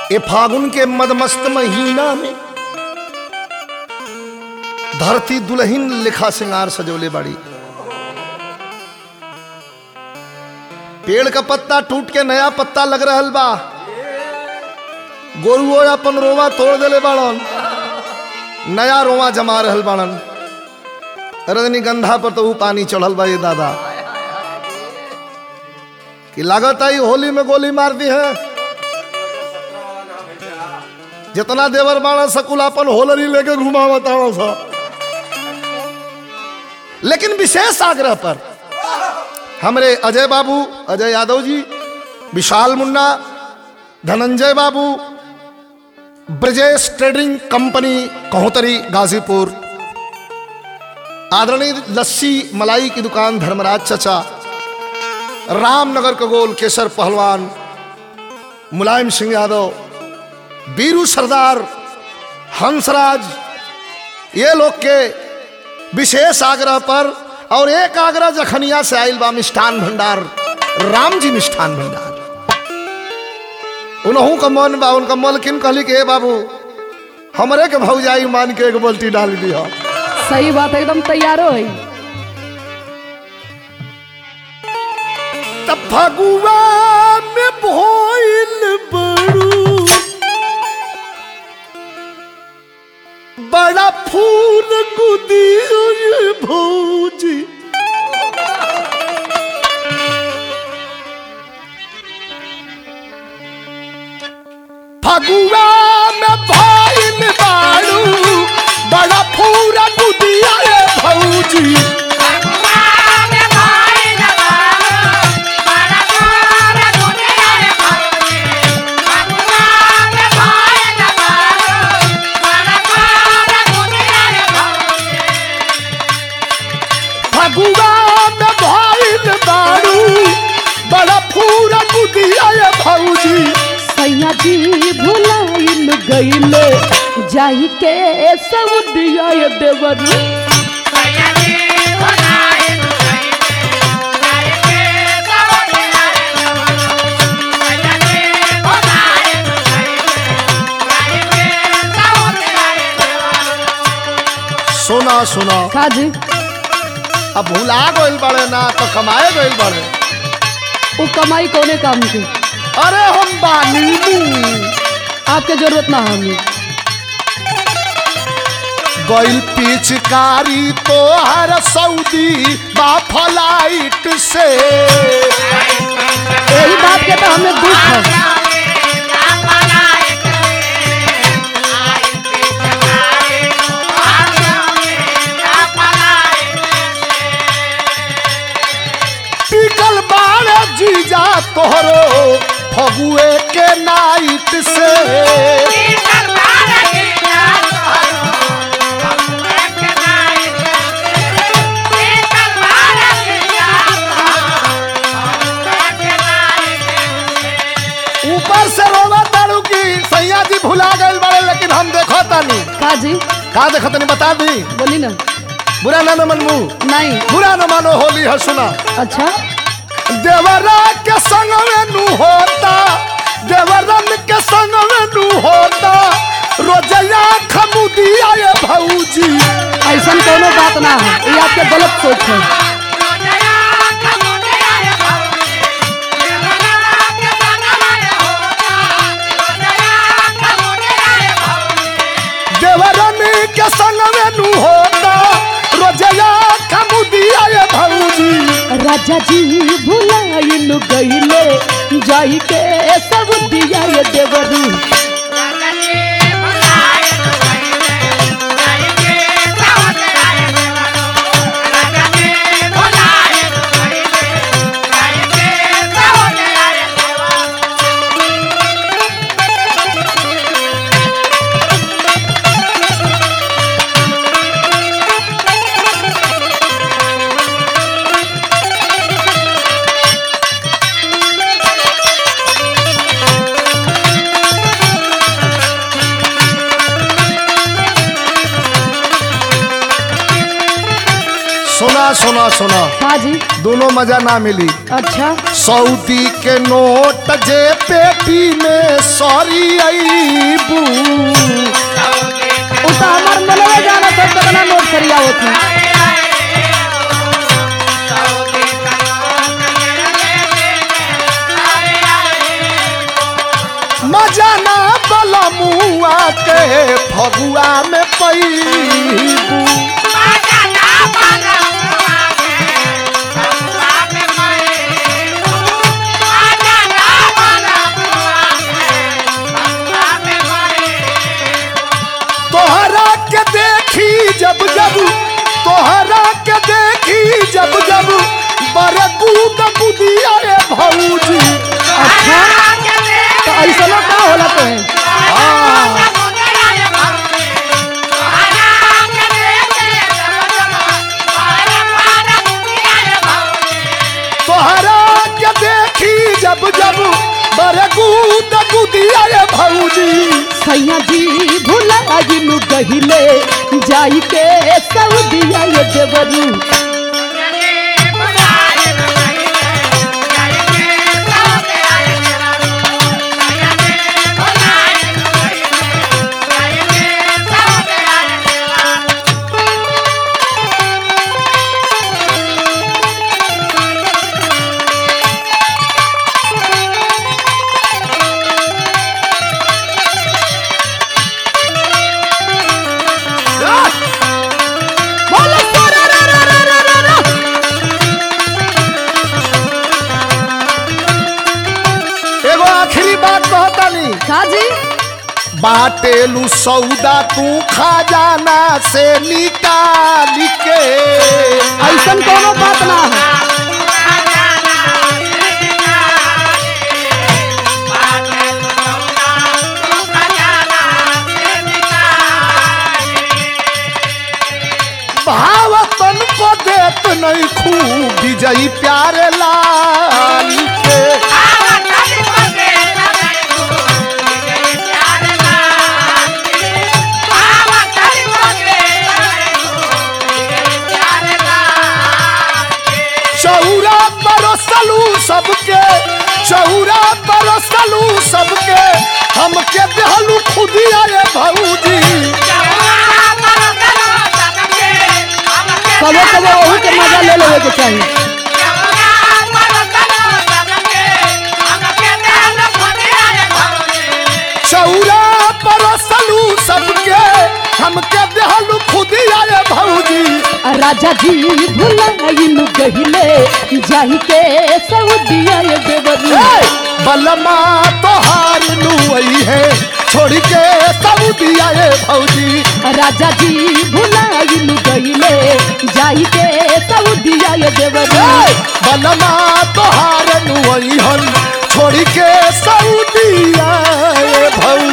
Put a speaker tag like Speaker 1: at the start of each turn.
Speaker 1: ए फागुन के मदमस्त महीना में धरती दुल्हन लिखा सिंगार सजोले बाड़ी पेड़ का पत्ता टूट के नया पत्ता लग रहल बा गोरुओ अपन रोवा तोड़ देले बाड़न नया रोवा जमा रहल बाड़न रजनीगंधा पर तो ऊ पानी चढ़ल बा ये दादा कि लागत आई होली में गोली मार दी है जितना देवर बाड़ा सकुल अपन होलरी लेके घुमावत सा लेकिन विशेष आग्रह पर हमरे अजय बाबू अजय यादव जी विशाल मुन्ना धनंजय बाबू ब्रजेश ट्रेडिंग कंपनी कहोतरी गाजीपुर आदरणीय लस्सी मलाई की दुकान धर्मराज चचा रामनगर कगोल केसर पहलवान मुलायम सिंह यादव बीरू सरदार हंसराज ये लोग के विशेष आग्रह पर और एक आग्रह जखनिया से आयल बा मिष्ठान भंडार राम जी मिष्ठान भंडार उनहू का मन बा उनका मलकिन कहली कि हे बाबू हमरे के भौजाई मान के एक बोल्टी डाल दिया
Speaker 2: सही बात है, एकदम तैयारो है
Speaker 1: तब फगुआ में भोइल बड़ू बड़ा फूल गुदियो ये भौजी फगुआ में भोइल बाड़ू बड़ा फूल गुदिया ये भौजी फगुआ में भइल बारू बड़ा पूरा गुदिया ये भौजी
Speaker 2: सैया जी भुलाइल गईले जाई के सब दिया ये देवरू
Speaker 1: सुना सुना
Speaker 2: काज
Speaker 1: अब भुला गइल बड़े ना तो कमाए गइल बड़े
Speaker 2: वो कमाई कोने काम की
Speaker 1: अरे हम बानी मुंह
Speaker 2: आपके जरूरत ना हमें
Speaker 1: गइल पिचकारी तो हर सऊदी बा फ्लाइट से
Speaker 2: यही बात के तो हमें दुख है
Speaker 1: टिकल बाड़े जीजा तोहरो फगुए के नाइट से ऊपर से रोवा तारू की सैया जी भुला गइल बड़े लेकिन हम देखो तानी
Speaker 2: काजी
Speaker 1: का देखो तनी बता दी
Speaker 2: बोली ना
Speaker 1: बुरा ना न मनमू
Speaker 2: नहीं
Speaker 1: बुरा न मानो होली है सुना
Speaker 2: अच्छा
Speaker 1: देवरा के संग में नू होता देवरन के संग में नू होता रोजया खमुदिया ये भौजी
Speaker 2: ऐसा कोनो बात ना है ये आपके गलत सोच है
Speaker 1: देवरन के संग में नू होता रोजया खमुदिया ये भौजी
Speaker 2: राजा जी भुलाइल गईले जाई के सब दिया ये देवरू
Speaker 1: सुना सुना सुना
Speaker 2: हाँ जी
Speaker 1: दोनों मजा ना मिली
Speaker 2: अच्छा
Speaker 1: सऊदी के नोट जे पेटी में सॉरी अईबू
Speaker 2: उ तो हमार मनवे जाना था तो बना नोट करिया होती
Speaker 1: मजा ना बला मुआ के फगुआ में पैबू तोहरा के देखी जब जब तोहरा के देखी जब जब बड़े कूद कुदिया रे भौजी
Speaker 2: अच्छा तो ऐसा ना का होला तो है
Speaker 1: तोहरा के देखी जब जब बड़े कूद कुदिया रे भौजी
Speaker 2: सैया जी भूला गिनु गहिले जाई के सऊदिया ये देवरू बोलो सोरा रा रा रा रा रा रा
Speaker 1: एगो आखिरी बात कहतानी
Speaker 2: का जी
Speaker 1: बाटेलू सौदा तू खजाना से निकाल के
Speaker 2: ऐसन कोनो बात ना है
Speaker 1: भावतन को देत नहीं खूब विजयी प्यारे लाल के चौरा परसलू सबके चौरा परसलू सबके हमके देहलू खुदिया रे भौजी
Speaker 2: कबो कबो वही के मजा ले लेवे के चाहिए
Speaker 1: चौरा परसलू सबके हमके देहलू खुदिया रे भौजी
Speaker 2: राजा जी भुलाइनु गहिले जाई के सऊदिया ये देवरू
Speaker 1: ए, बलमा तोहार नुई है छोड़ के सऊदिया रे भौजी
Speaker 2: राजा जी भुलाइनु गहिले जाई के सऊदिया ये देवरू
Speaker 1: ए, बलमा तोहार नुई हन छोड़ के सऊदिया रे भौजी